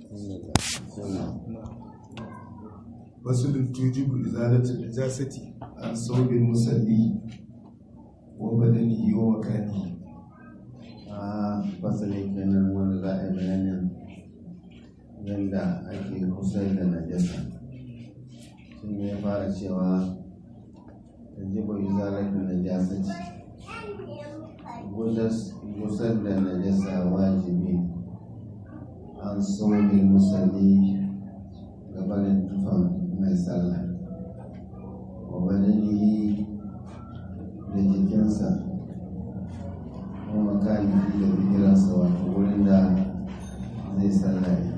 فصل توجب إزالة النجاسة عن ثوب المصلي وبدنه ومكانه a fasali kenan wanda za a yi bayanin yadda ake kusa da najasa shi ne ya fara cewa ta jiba yi zalafin najasa ce gusar da najasa wajibi an saurin musalli gabanin tufan mai sallah wa badanihi da jikinsa kuma makani da bigiransa wato wurin da zai sallaye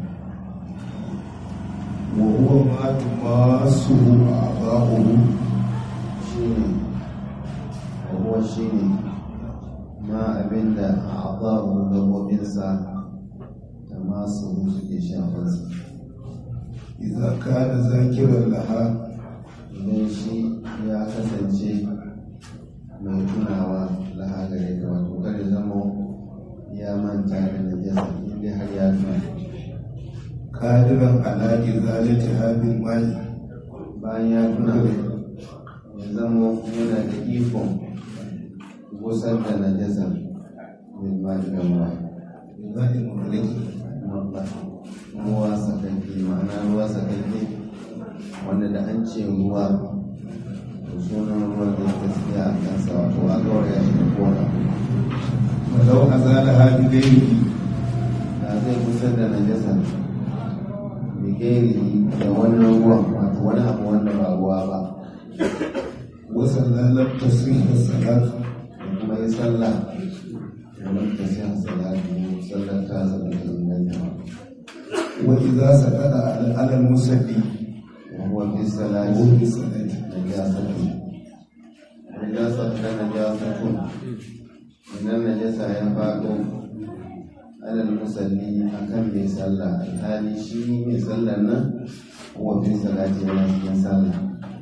وهو ما تماسه أعضاؤه shi ne abuwa shi ne ma abinda a ababu gabobinsa da masu suke shafansa إذا كان ذاكرا لها idan shi ya kasance mai tunawa lahagare da wato kada zama ya manta da najasa inda har ya tuna قادرا على إزالتها بالماء bayan ya tuna ya zama yana da ikon gusar da najasa mai ba da ruwa بالماء المغلق mabba ruwa sakanke ma'ana ruwa sakanke wanda da an ce ruwa to sunan ruwan da gaskiya a kansa wato a gauraya shi da kona ولو أزالها بغيره da zai gusar da najasa bigeri da wannan ruwan wato wani abu wanda ba ruwa ba وصلى لم تصح الصلاة da kuma yi sallah wurin ta sai salatu sallar ta zama da inganta وإذا سقط على على المصلي wa huwa fi salati وهو في الصلاة najasatu najasatu na najasatu idan najasa ya faɗo alal musalli akan mai sallah alhali shi mai sallar nan huwa fi salati yana cikin sallah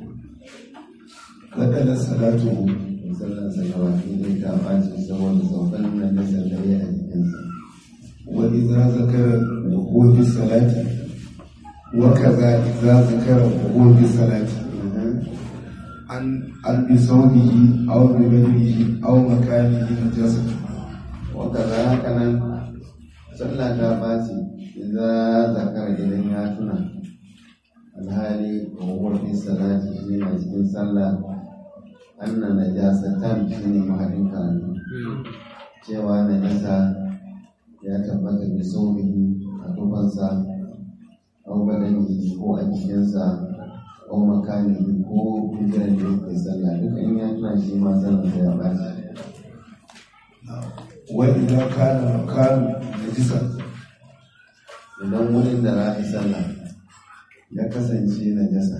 بدل صلاته mai sallar sa gaba ɗaya ta ɓaci saboda saukan najasar da ya a jikinsa وإذا ذكر وهو في الصلاة وكذا إذا ذكر وهو في الصلاة عن عن بصوته أو ببدنه أو مكانه نجاسة wakaza haka nan sallah ta ɓaci idan zakara idan ya tuna alhali wa fi salati shi ne cikin sallah anna najasatan shi ne mahallin karatu cewa najasa ya tabbata da saurihi a tufansa au badani ko a jikinsa au makani ko bigiran da yake sallah duk in ya tuna shi ma sallah ya ɓaci وإذا كان مكان نجسا idan wurin da za a yi sallah ya kasance na jasa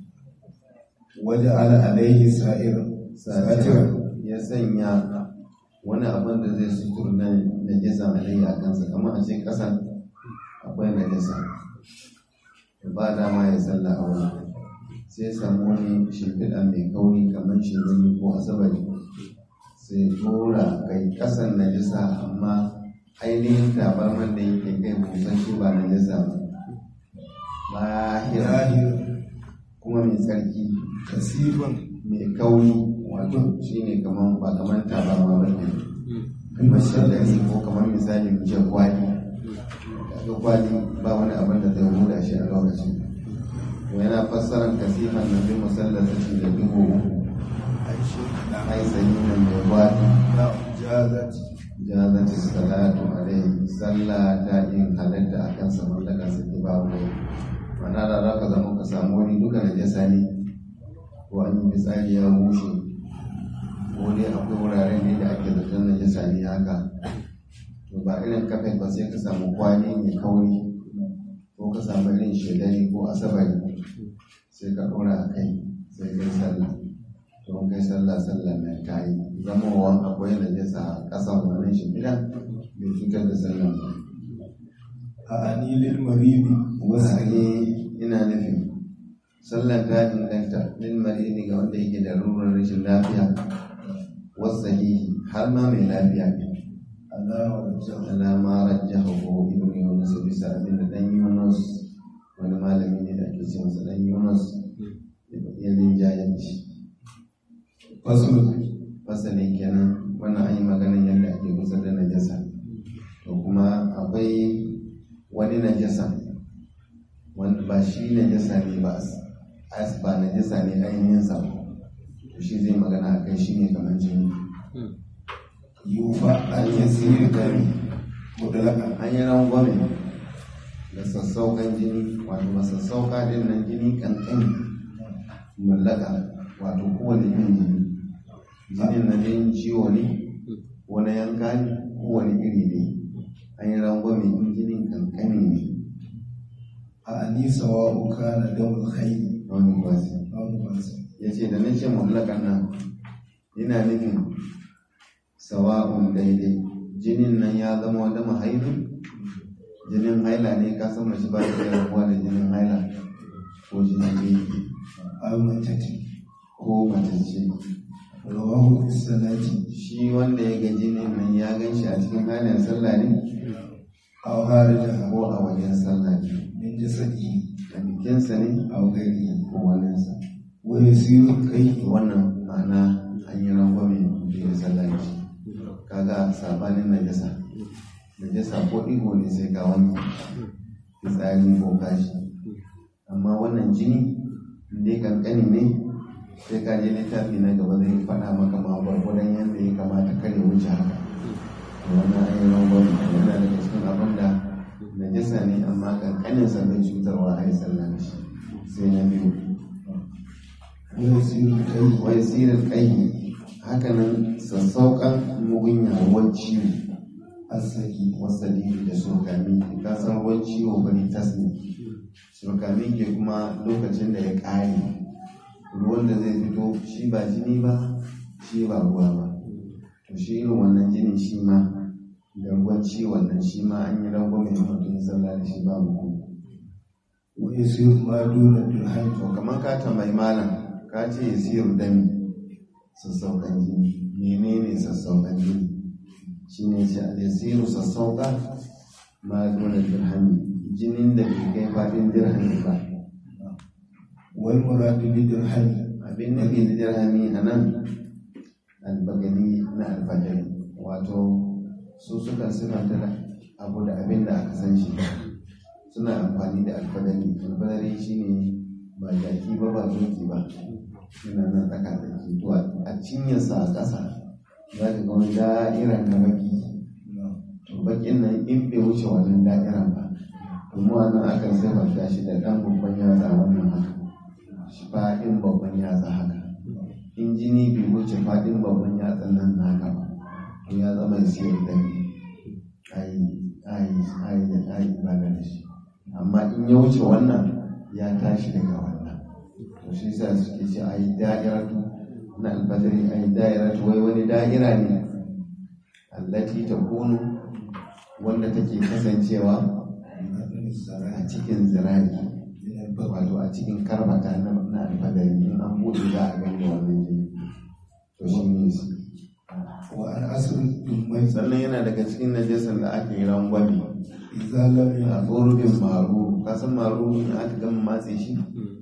وجعل عليه سائر ساترا ya sanya wani abin da zai sutur na najasa alayya a kansa kamar a ce ƙasa akwai najasa da ba dama ya sallah a wani sai samu wani shimfiɗa mai kauri kamar shiruni ko asabari sai dora kai ƙasan najasa amma ainihin tabarman da yake kai busan shi ba najasa ba lahira ظاهر kuma mai tsarki كثيرا mai kauri wato shi ne kamar ba kamar tabarma ba ne kamar shallari ko kamar misali mu ce kwali kaga kwali ba wani abin da zai huda shi a lokacin to yana fassarar kasifan na bi musallar shi da dubu ai sanyi nan mai gwadi جازت jazati salatu alaihi sallah ta yin halatta a kan saman da kan saki babu ne mana da za ka zama ka samu wani duka na jasa ne ko an yi fitsari ya bushe ko dai akwai wuraren ne da ake zaton na jasa ne haka to ba irin kafin ba sai ka samu kwali mai kauri ko ka samu irin shedari ko asabari sai ka ɗora a kai sai kai sallah to in kai sallah sallah na ta yi zama wa akwai najasa a ƙasan wannan shimfiɗa bai cutar da sallah ba أعني للمريض wasu وسعي ne ina nufin sallar ta inganta lil maridi ga wanda yake da rurar rashin lafiya wasu har ma mai lafiya ne على ورجه alama rajjahu ibn yunus bisa abin da dan yunus fasul fasali kenan wannan an yi maganin yadda ake kusa da najasa to kuma akwai wani najasa wanda ba shi najasa ne ba as ba najasa ne ainihin sa to shi zai magana a kai shi ne kamar jini yufa an yasiri kari mudalaka an yi rangwame da sassaukan jini wato masassauka din nan jini kankan mallaka wato kowane irin jini jinin na jinin ciwo ne ko na yanka ne kowane iri ne an yi rangwame in jinin kankani ne a anisa wa uka na damar haini wani kwasi wani masu ya ce da nace mallakan nan yana nufin sawa'un daidai jinin nan ya zama wata mahaifi jinin haila ne ka san mace ba ta iya rabuwa da jinin haila ko jinin biki almatati ko matacce rawahu fi salati shi wanda ya ga jinin nan ya gan shi a cikin halin sallah ne aw harijaha ko a wajen sallah ne min jasadi a jikinsa ne aw ghairihi ko waninsa wa yasiru kai wannan ma'ana an yi rangwame da ya sallah ne kaga sabanin najasa najasa ko ɗigo ne sai ka wanke fitsari ko kashi amma wannan jini dai kankani ne sai ka je littafi na gaba zai faɗa maka ma gwargwadon yadda ya kamata kare wuce haka to wannan an yi rangwame yana daga cikin abin da najasa ne amma kankanin sa bai cutarwa a yi sallah da shi sai na biyu wa yasiru kai wai sirar kai hakanan sassauƙan mugunya ruwan ciwo asaki wasali da surkami ka san ruwan ciwo bari tas ne surkami ke kuma lokacin da ya ƙare ruwan da zai fito shi ba jini ba shi ba ruwa ba to shi irin wannan jini shi ma da ruwan ciwon nan shi ma an yi rangwame mutum sallah da shi babu kuma wa yasiru ma duna dirham to kamar ka tambayi malam ka ce ya siyar dami sassauƙan jini menene sassauƙan jini shine ce al-yasiru sassauƙa ma dole dirhami jinin da bai kai faɗin dirhami ba wal muradu bi dirham abin nufi da dirhami a nan albagali na alfajari wato su suka sifanta da abu da abin da aka san shi suna amfani da alfadari alfadari shine ba jaki ba ba doki ba yana nan tsaka tsaki to a cinyarsa a ƙasa za ka ga wani da'ira na baki to bakin nan in bai wuce wannan da'iran ba to mu a nan akan sifanta shi da ɗan babban yatsa wannan haka shi faɗin babban yatsa haka in jini bai wuce faɗin babban yatsan nan naka ba to ya zama siyar da ai ai ai da ai ba da shi amma in ya wuce wannan ya tashi daga wannan to shi sa suke ce ai da'iratu na albadari ai da'iratu wai wani da'ira ne allati takunu wanda take kasancewa a cikin zira'i wato a cikin karbata na na albadari in an buɗe za a gani wannan jini to shi ne su wa an asri dummai sannan yana daga cikin najasar da ake yi rangwame idza lam a ya tsorubin maru kasan maru in aka gama matse shi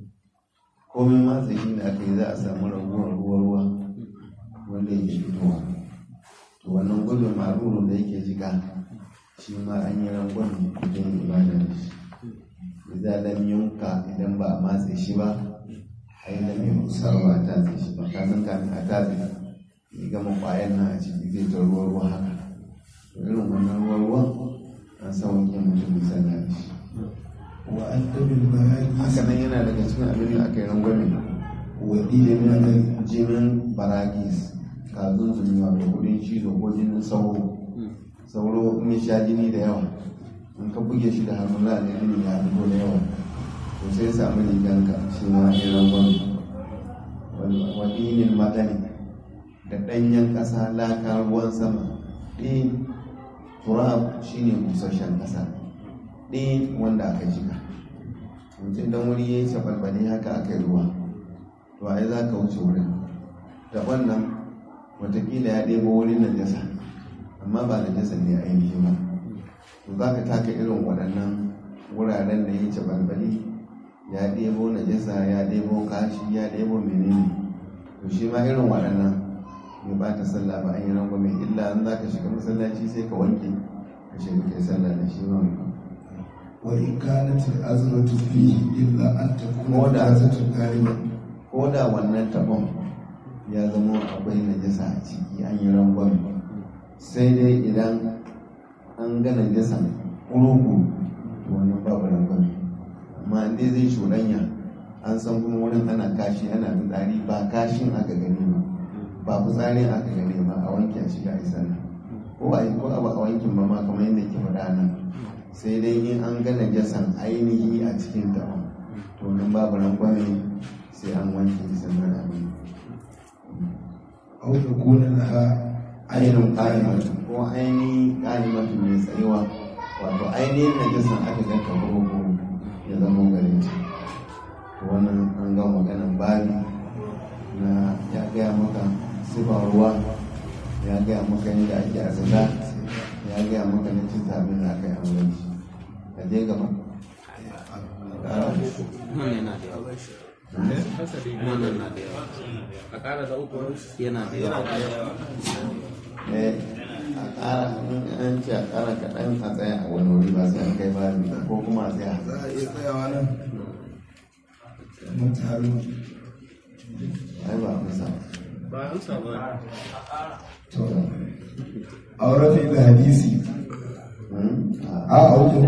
komai matse shi da aka yi za a samu raguwar ruwa ruwa wanda yake fitowa to wannan gudun maru da yake jika shi ma an yi rangwame don ibada da shi idan lam yunka idan ba a matse shi ba ai lam yunka ba a tatse shi ba kasan kafin a tatse ya gama kwayan nan a ciki zai ta ruwa ruwa haka to irin wannan ruwa ruwan an san wanke mutum misali da shi wa an tabil bahari haka nan yana daga cikin abin da aka yi rangwame wa dinan jinin jinin baragis kazun zumi wato kudin cizo ko jinin sauro sauro in ya sha jini da yawa in ka buge shi da hannu za a ga jini ya fito da yawa to sai ya samu riganka shi ma ya rangwame wadinin madani da ɗanyen ƙasa laka ruwan sama ɗin turab shine busasshen ƙasa ɗin wanda aka jika mutum dan wuri ya yi sabalbali haka aka yi ruwa to ai za ka wuce wurin da wannan watakila ya ɗebo wurin najasa amma ba najasa ne ainihi ba to za ka taka irin waɗannan wuraren da ya yi sabalbali ya ɗebo najasa ya ɗebo kashi ya ɗebo menene to shi ma irin waɗannan ya ba ta sallah ba an yi rangwame illa an za ka shiga masallaci sai ka wanke ka shiga kai sallah da shi ba وإن كانت الأزمة فيه إلا أن تكون ولا. نجاسة غالبا ko da wannan tabon ya zama akwai najasa a ciki an yi rangwame sai dai idan an ga najasa ƙurugu to wannan babu rangwame amma in dai zai shuranya an san kuma wurin ana kashi ana fitsari ba kashin aka gani ba ba fitsarin aka gani ba a wanke a shiga a sallah ko a yi ko a ba a wankin ba ma kamar yadda ke faɗa nan sai dai in an ga najasan ainihi a cikin tabon to nan babu rangwame sai an wanke sannan abin أو تكون لها ainihin ƙalimatu ko ainihin ƙalimatu mai tsayuwa wato ainihin najasan aka ga kaburo ya zama gare ta to wannan an ga maganan babi na ya gaya maka sifar ruwa ya gaya maka yadda ake azala ya gaya maka na cin abin da aka yi amurci ka je gaba Nan yana da yawa. Nan na da yawa. A ƙara da uku yana da yawa. Eh, a ƙara in an ce a ƙara kaɗan a tsaya a wani wuri ba sai an kai babi ba, ko kuma a tsaya za a iya tsayawa nan mun taru ai ba a kusa Ba an samu to aure fi da hadisi Hmm? a a wajen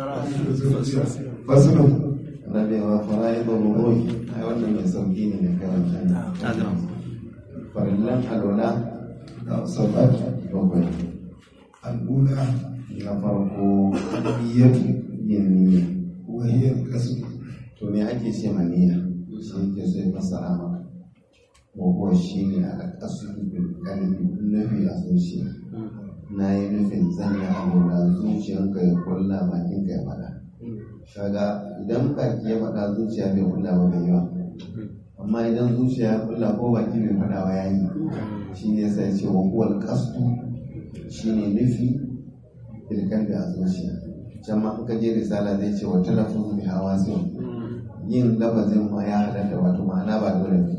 fasulun rabewa fara'i da rubuhi ai wannan mai sauki ne da kai wancan farillan alwala da sabat bakwai al'ula na farko niyyatu yin niyya wa hiya al-qasd to me ake ce ma niyya shi yake so ya fassara maka ko shi ne a ƙasu bil qalbi nufi a zuciya na yi nufin zan yi abu da zuciyanka ya kulla bakinka ya faɗa kaga idan baki ya faɗa zuciya bai kulla ba bai yawa amma idan zuciya ya kulla ko baki bai faɗa ba ya yi shi ne sai ce wa kuwal kastu shi ne nufi ilkan da a zuciya can ma in ka je risala zai ce wa talafin bi hawa sai yin lafazin ma ya halatta wato ma'ana ba dole ne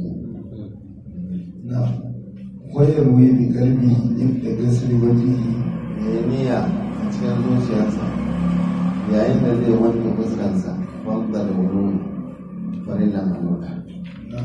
na wayar wuyi bi kalbi inda gasri wajihi ya niyya a cikin zuciyarsa yayin da zai wanke fuskansa wanda da wuri farillan alwala na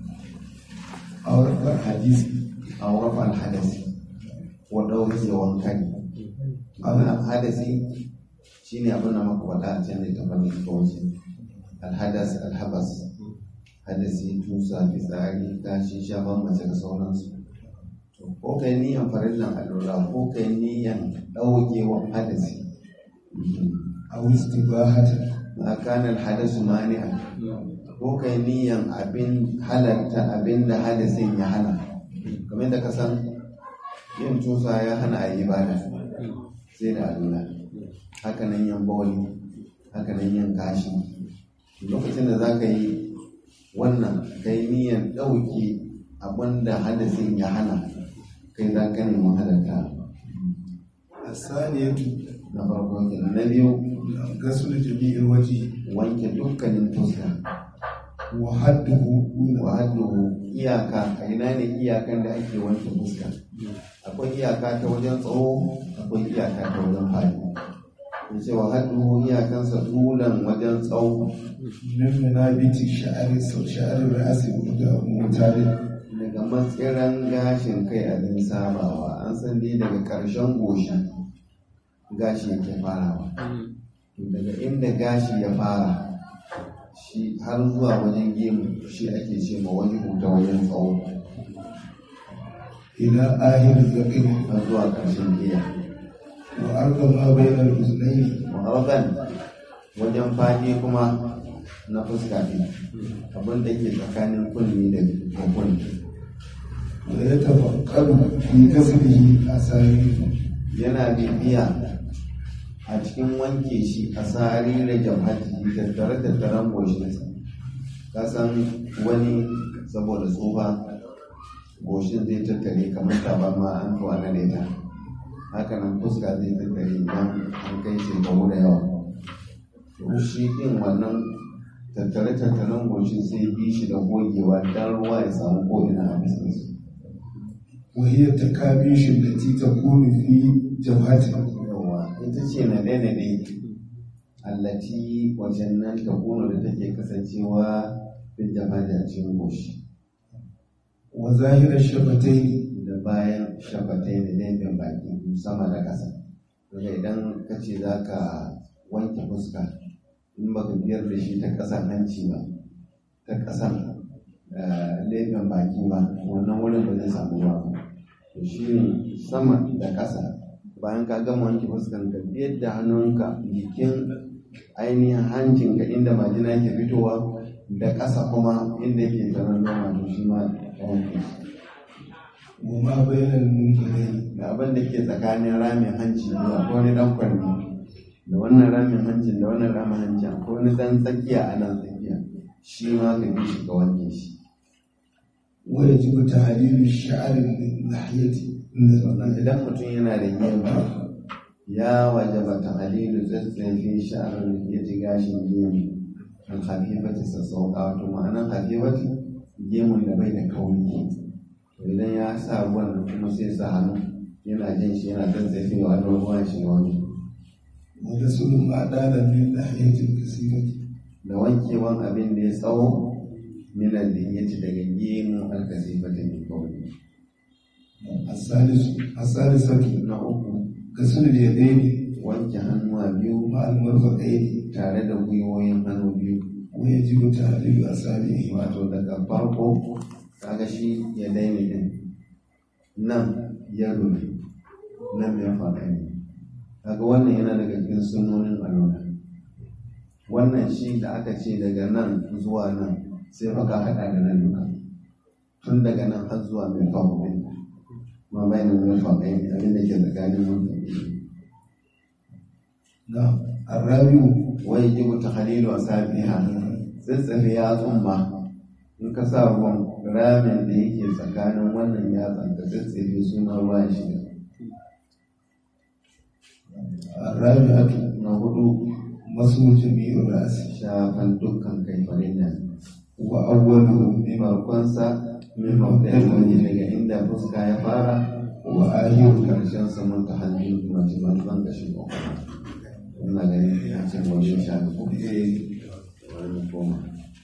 aure ba hadisi a wafa alhadasi wa ɗauki wankan abin hadasi shi ne abin da maka faɗa a can da ta fanni ta wuce alhadas alhabas hadasi tusa fitsari kashi shafan mace da sauransu To, ko kai niyan farillan alwala ko kai niyan ɗaukewan hadasi aw istibahatan ma kana alhadasu mani'an ko kai niyan abin halarta abin da hadasin ya hana kamar da ka san yin tusa ya hana a yi ibada sai da alula hakanan yin bawali hakanan yin kashi lokacin da za ka yi wannan kai niyan ɗauki abin da hadasin ya hana kai za ka nemi halarta asaniyatu na farko kenan na biyu gasl jami'il wajhi wanke dukkanin fuska wa hadduhu duna wa hadduhu iyaka a ina ne iyakan da ake wanke fuska akwai iyaka ta wajen tsawo akwai iyaka ta wajen fadi in ce wa hadduhu iyakansa tulan wajen tsawo min munabiti sha'ari sau sha'ari ra'asi da mutare daga matsiran gashin kai abin sabawa an san dai daga ƙarshen goshi gashi yake farawa To daga inda gashi ya fara shi har zuwa wajen gemu shi ake ce ma wani huta wajen tsawo ila ahir zakir har zuwa ƙarshen giya wa arda ma bayna al-uznayn mu'arban wajen fadi kuma na fuska ne abin da ke tsakanin kunni da kunni wa yatafakkaru fi kasbihi asari yana bibiya a cikin wanke shi a tsari da jamhati tattare tattaren goshinsa kasan wani saboda tsufa goshin zai tattare kamar tabarma an tuwa na leta hakanan fuska zai tattare idan an kai shekaru da yawa to shi din wannan tattare tattaren goshin sai bi shi da gogewa dan ruwa ya samu ko'ina a biskinsu وهي التكابيش التي تكون في جبهته yawa ita ce na ɗaya allati wajen nan ta kuna da take kasancewa bin jama'a da cikin goshi وظاهر الشفتين da bayan shafatai da laifin baki sama da ƙasa daga idan ka ce za ka wanke fuska in baka biyar da shi ta ƙasan hanci ba ta ƙasan laifin baki ba wannan wurin ba zai samu ba to shi ne sama da ƙasa bayan ka gama wanke fuskan ka biyar da hannunka jikin ainihin hancinka inda majina ke fitowa da ƙasa kuma inda yake taron noma to shi ma ka wanke shi وما بين المنكرين da abin da ke tsakanin ramin hanci biyu akwai wani dan kwarni da wannan ramin hancin da wannan ramin hancin akwai wani dan tsakiya a nan tsakiya shi ma ka bi shi ka wanke shi ويجب تحليل الشعر من ناحية sannan idan mutum yana da gemu ya wajaba ta halilu zazzafi sha'arar ya ji gashin gemu kan hafifati sassauka wato ma'anan hafifati gemun da bai da kauri to idan ya sa ruwan nan kuma sai sa hannu yana jin shi yana zazzafewa don ruwan shi wani وغسل ما دان من ناحية كثيرة da wankewan abin da ya tsawo minan da ya ci daga gemu alkasifata mai kauri الثالث الثالثة na uku غسل اليدين wanke hannuwa biyu مع المرفقين tare da gwiwoyin hannu biyu ويجب تحليل أصابعه wato daga farko kaga shi ya daina din nan ya rufe nan ya faɗa ne kaga wannan yana daga cikin sunonin alwala wannan shi da aka ce daga nan zuwa nan sai fa ka haɗa da nan duka tun daga nan har zuwa mai faɗa ɗin ma bayan mai faɗa ne abin da ke tsakanin wannan نعم الرابع wai jibu ta halilu a safiha tsitsafe yatsun ma in ka sa ruwan ramin da yake tsakanin wannan yatsan da tsitsafe suna ruwan shiga الرابعة na hudu مسح جميع الرأس shafan dukkan kai farilla وأوله mai markonsa min mabda'in waje daga inda fuska ya fara وآخره karshen saman ta hannun kuma jiman ban da shi ina ganin ya ce wajen shafi ko wani koma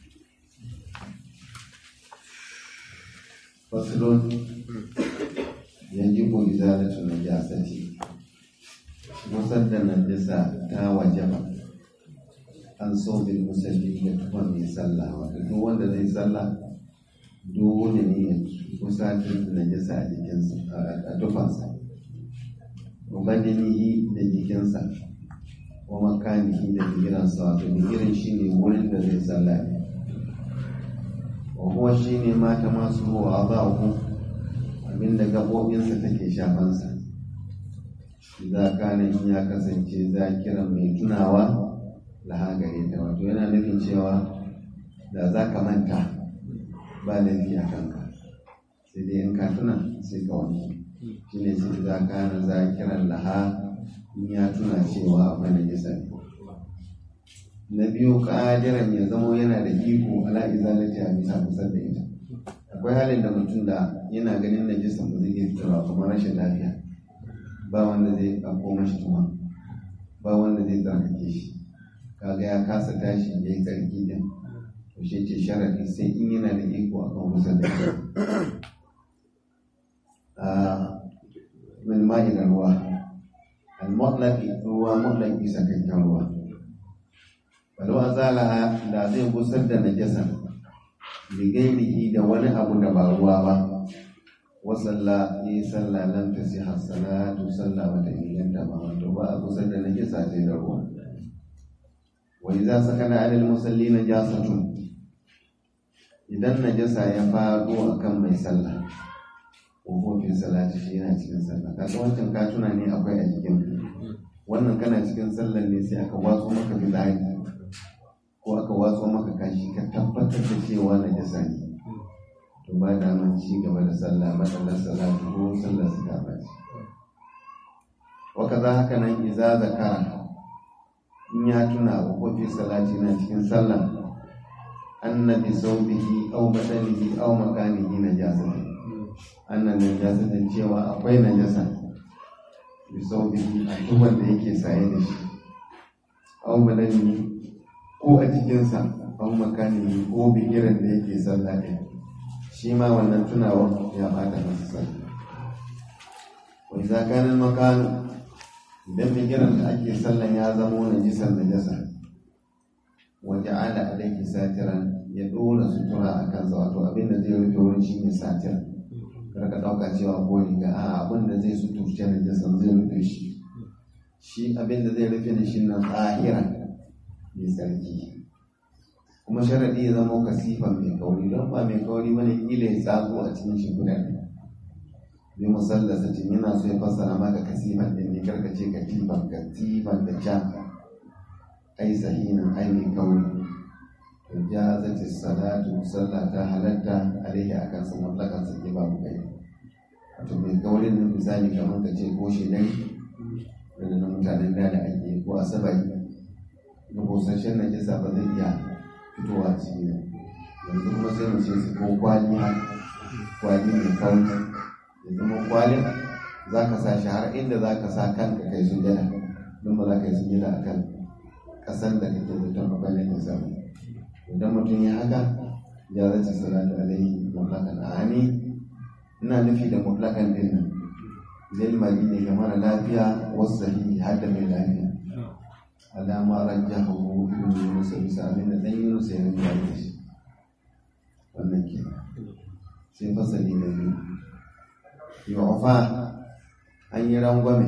fasilon yanzu ko izalatu na jasati musar da najasa ta wajaba an so bil musalli ya tufa mai sallah wato duk wanda zai sallah dole ne ya kusa da najasa a jikinsa a tufansa wa badanihi da jikinsa wa makanihi da bigiransa wato bigiran shi ne wurin da zai sallah ne wa kuwa shi ne mata masu ruwa ba ku abinda gaɓoɓinsa take shafansa za ka in ya kasance zakiran mai tunawa laha gare ta wato yana nufin cewa da za ka manta ba laifi a kanka sai dai in ka tuna sai ka wanke shi ne sai za ka na zakiran laha in ya tuna cewa akwai najisa ne na biyu ƙadiran ya zamo yana da iko ala izalati a bisa kusa da ita akwai halin da mutum da yana ganin najisa ba zai iya fitarwa kamar rashin lafiya ba wanda zai ɗauko mashi tuma ba wanda zai tsarkake shi kaga ya kasa tashi ya yi tsarki din to shi ce sharaɗi sai in yana da iko a kan kusa da ita a min ma'i da ruwa al-mutlaqi ruwa mutlaqi sakakken ruwa walau azala da zai busar da najasa bigairihi da wani abu da ba ruwa ba wasalla yi sallah nan ta si salatu sallah bata inganta ba wato ba a kusa da najasa sai da ruwa wa idza sakana alal musalli najasatun idan najasa ya faɗo akan mai sallah ko ko fi salati shi yana cikin sallah kaga wancan ka tuna ne akwai a jikin wannan kana cikin sallar ne sai aka watso maka fitsari ko aka watso maka kashi ka tabbatar da cewa najasa ne to ba da man ci gaba da sallah matsalar salatu ko sallar su ta bace waka za haka nan iza zakara in ya tuna wa kofi salati na cikin sallah annabi saubihi aw badanihi aw makanihi najasa annan najasa da cewa akwai najasa bi sauƙi a tuban da yake saye da shi au badani ko a cikinsa au makani ko bigiran da yake sallah ɗin shi ma wannan tunawa ya bata masa sallah wa idza kana makanu idan bigiran da ake sallan ya zama najisan najasa wa ja'ala alayhi satiran ya dora sutura a kansa wato abin da zai rufe wurin shi ne satir kar ka dauka cewa ko riga a abin da zai suturce najasan zai rufe shi shi abin da zai rufe da shi nan tsahiran mai sarki kuma sharadi ya zama kasifan mai kauri don ba mai kauri bane kila ya tsago a cikin shi guda ne bi musallasa ce yana so ya fassara maka kasifan din ne karka ce katifan katifan da ja ai sahinan ai mai kauri to jazati salatu sallah ta halatta alaihi akan sa mutlakan sa babu kai wato mai kaurin nan misali kamar ka ce ko shi dai da na mutanen da da ake ko asabari na busasshen najisa ba zai iya fitowa ciki ne yanzu kuma sai mu ce su ko kwali kwali mai kauri ya zama kwalin za ka sa shi har inda za ka sa kanka kai su jada don ba za ka yi su jada a kan ƙasar da kake zaton kwalin ya samu idan mutum ya haka ya zace salatu alaihi mutlakan a ani ina nufi da mutlakan din nan lil mali ne ga mara lafiya wasu sahihi har da mai lafiya alama rajjahu ibn yunus bisa abin da dan yunus ya rinja da shi wannan ke sai fasali na biyu yu'fa an yi rangwame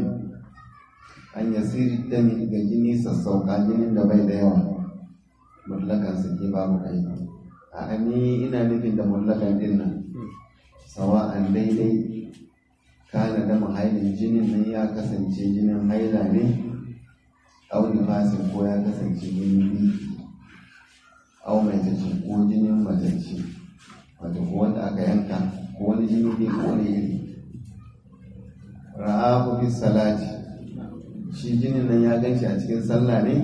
an yasiri dami ga jini sassauka jinin da bai da yawa mutlakan sake babu kai a ani ina nufin da mutlakan din nan sawa'an daidai kana da mahailin jinin nan ya kasance jinin haila ne au nifasin ko ya kasance jinin biki au mai tace ko jinin matacce wato ko wanda aka yanka ko wani jini ne ko wani iri ra'ahu fi salati shi jinin nan ya ganshi a cikin sallah ne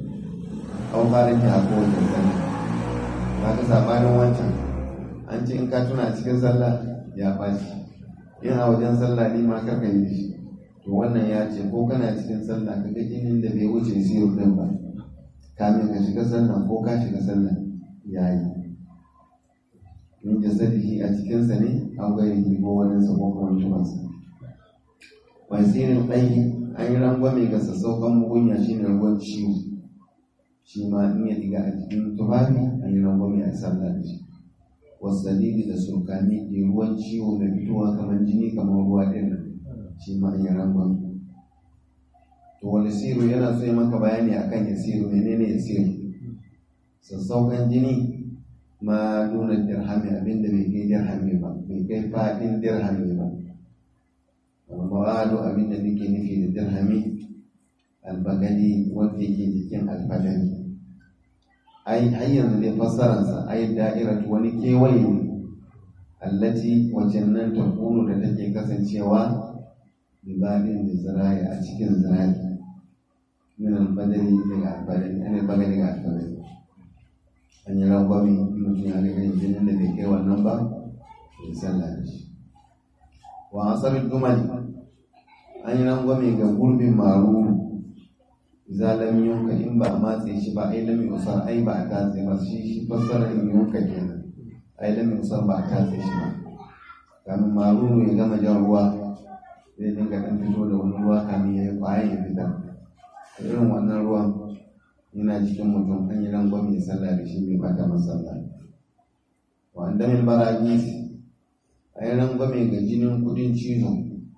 au farin ki a kowace sallah ba ka sabanin wancan an ce in ka tuna a cikin sallah ya ɓaci in a wajen sallah ne ma kaka yi shi to wannan ya ce ko kana cikin sallah ka ga jinin da bai wuce siyo din ba kamin ka shiga sallah ko ka shiga sallah ya yi min jasadihi a cikinsa ne a gwairi ko wani sa ko kuma tubansa wasirin ɗai an yi rangwame ga sassauƙan mugunya shi ne ruwan ciwo shi ma in ya diga a cikin tufafi an yi rangwame a sallah da shi wasalili da surkani ke ruwan ciwo da fitowa kamar jini kamar ruwa ɗin nan shi ma an yi rangwame to wani siru yana so ya maka bayani akan ya siru menene ya siru sassauƙan jini ma nuna dirhami abinda bai kai dirhami ba bai kai faɗin dirhami ba al-muradu abinda nake nufi da dirhami albagali wanda yake jikin alfadari ai har yanzu dai fassararsa ai da'iratu wani kewaye ne allati wajen nan ta kunu da take kasancewa bibadin da zira'i a cikin zira'i min albadari daga alfadari ana bagari ga alfadari an yi rangwami mutum ya ga jinin da bai kai wannan ba ya sallah da shi wa asarin dumali an yi rangwame ga gurbin maruru za lam yunka in ba a matse shi ba ai lam yusar ai ba a tatse ba shi shi fassara in yunka kenan ai lam yusar ba a tatse shi ba kamin maruru ya gama jan ruwa zai dinga dan fito da wani ruwa kamin ya yi kwayan ya fita irin wannan ruwan yana cikin mutum an yi rangwame ya sallah da shi mai bata masalla wa an damin baragisi a yi rangwame ga jinin kudin cizo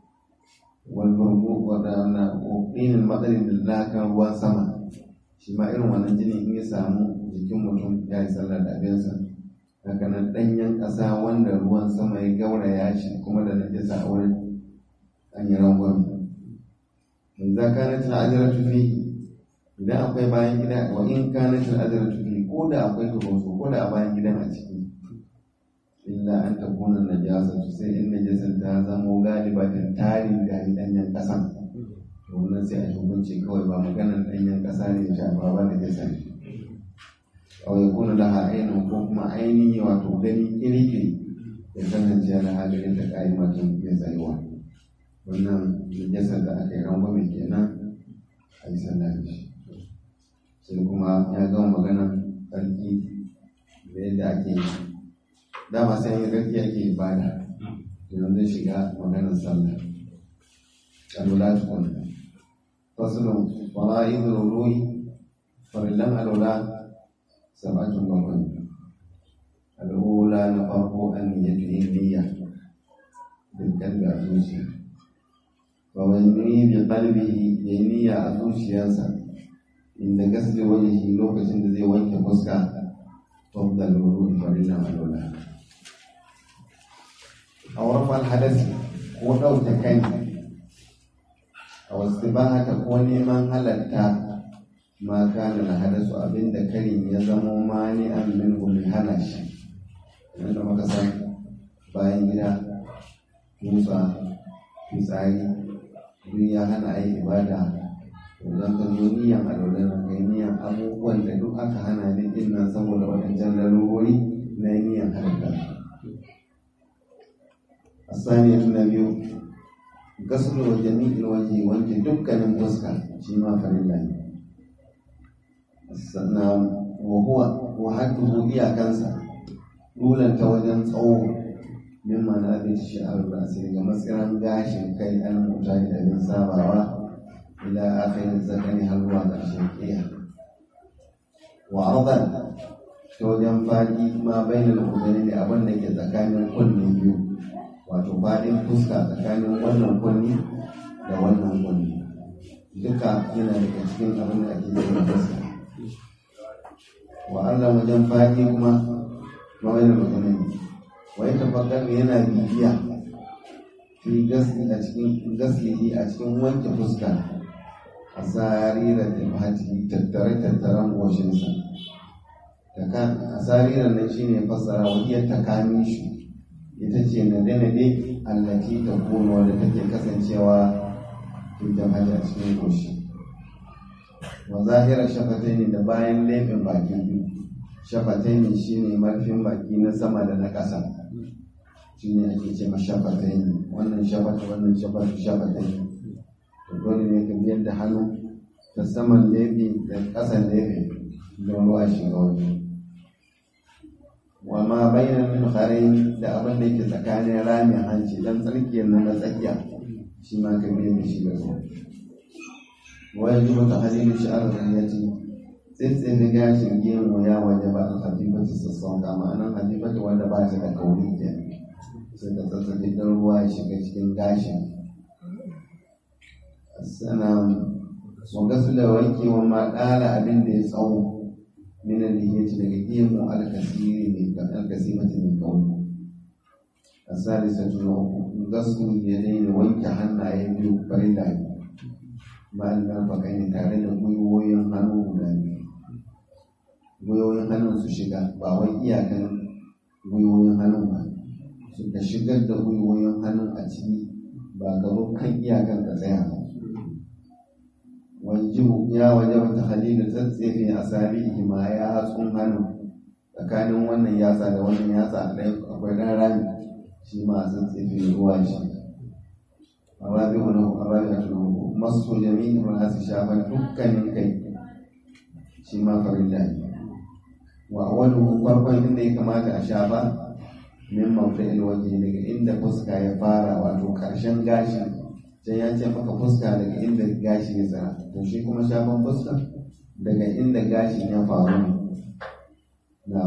walburgu wadana ƙoƙinin matsalin da lakan ruwan sama shi ma irin wannan jini in ya samu jikin mutum ya yi sallar da abinsa haka nan ɗanyen ƙasa wanda ruwan sama ya gauraya shi kuma da najasa a wurin an yi rangwame in za ka natin ajiyar tufi idan akwai bayan gida wa in ka natin ajiyar tufi ko da akwai tubansu ko da a bayan gidan a ciki illa an takuna najasa to sai in najasar ta zamo galibatin tarin gari danyen kasan to wannan sai a hukunci kawai ba maganar danyen kasa ne shafa ba najasa ne aw yakuna laha ainun ko kuma ainihi wato gani kirkiri ya kasance yana halin da ƙa'imatun ya tsayuwa wannan najasar da aka yi rangwame kenan a yi sallah da shi sai kuma ya gama maganan tsarki da yadda ake yi dama sai yin tsarki ake ibada idan zai shiga maganar sallah alwala tukun fasulun fara'idul ruhi farillan alwala sabatun bakwai al'ula na farko an niyyatu yin niyya dukkan da zuciya fa wani bi qalbihi ya niyya a zuciyarsa inda gasli wajhi lokacin da zai wanke fuska tafdal ruhi farillan alwala a warfal hadasi ko ɗauke kai a wasu ba haka ko neman halatta ma kana na hadasu abinda karin ya zamo mani an min mai hana shi wanda muka san bayan gida tusa fitsari duk ya hana a yi ibada idan ka zo niyan alwala na kai niyan abubuwan da duk aka hana ni din nan saboda wadancan larurori na niyan halatta الثانية النبي غسل جميع الوجه وانت دكان فسكا شيما فرلا sannan wahuwa wahatuhu iyakansa dulanta wajen tsawo min mana bin shi'ar rasi daga matsiran gashin kai an mutane da bin sabawa ila akhirin zakani har zuwa ƙarshen ƙiya wa ardan ta wajen faɗi ma bainal udani da abin da ke tsakanin kunne biyu wato faɗin fuska tsakanin wannan kunni da wannan kunni duka yana daga cikin abin da ake yi fuska wa Allah wajen faɗi kuma mawai da maganin wai tafakkar yana bibiya fi gasli a cikin gaslihi a cikin wanke fuska a tsarirar da fati tattare tattaren goshinsa a tsarirar nan shine fassara wajen takamin shi ita ce nade-nade allati ta kuna wadda take kasancewa cikin hajji a cikin goshi wa zahira shafatai ne da bayan laifin baki biyu shafatai ne shi ne marfin baki na sama da na ƙasa shi ne ake ce shafatai ne wannan shafata wannan shafata shafatai ne to dole ne ka biyar da hannu ta saman laifi da ƙasan laifi don ruwa shiga wajen wa ma bayyana min kharin da abin da yake tsakanin ramin hanci dan tsarkiyar nan na tsakiya shi ma ka biya da shi da ruwa wa yaji wata halilu shi'ar da ya ce tsitsin da gashin gemu ya waje ba al-hadifatu sassauka ma'anan hadifatu wanda ba ta da kauri ke sai ka tsatsaki dan ruwa ya shiga cikin gashin sannan wa gasu da wanke wa ma ɗala abin da ya tsawo من النية لقيم الكثير من الكثيرة من قوله الثالثة غسل اليدين وانك حنا يبدو فريدا مع المرفقين tare da gwiwoyin hannu guda biyu gwiwoyin hannun su shiga ba wai iyakan gwiwoyin hannun ba suka shigar da gwiwoyin hannun a ciki ba gaba kan iyakan ka tsaya ba wajibu ya waje wata halilu tsatsefe a sabihi ma ya hatsun hannu tsakanin wannan yatsa da wannan yatsa ɗaya akwai ɗan rami shi ma a tsatsefe ruwa shi arabi wani arabi a tunan masu jami'in wani su shafa dukkanin kai shi ma farilla ne wa wani farkon inda ya kamata a shafa min mafa'il waje daga inda fuska ya fara wato ƙarshen gashin sai ya ce maka fuska daga inda gashi ya tsara to shi kuma shafan fuska daga inda gashin ya faru na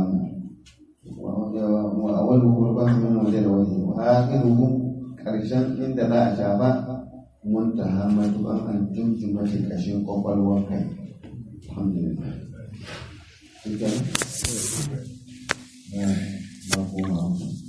wa awal kurban min waje da waje wa akhiruhu karshen inda za a shafa muntaha matuban an tunji mace kashin kwakwalwar kai alhamdulillah Shikenan? Ba koma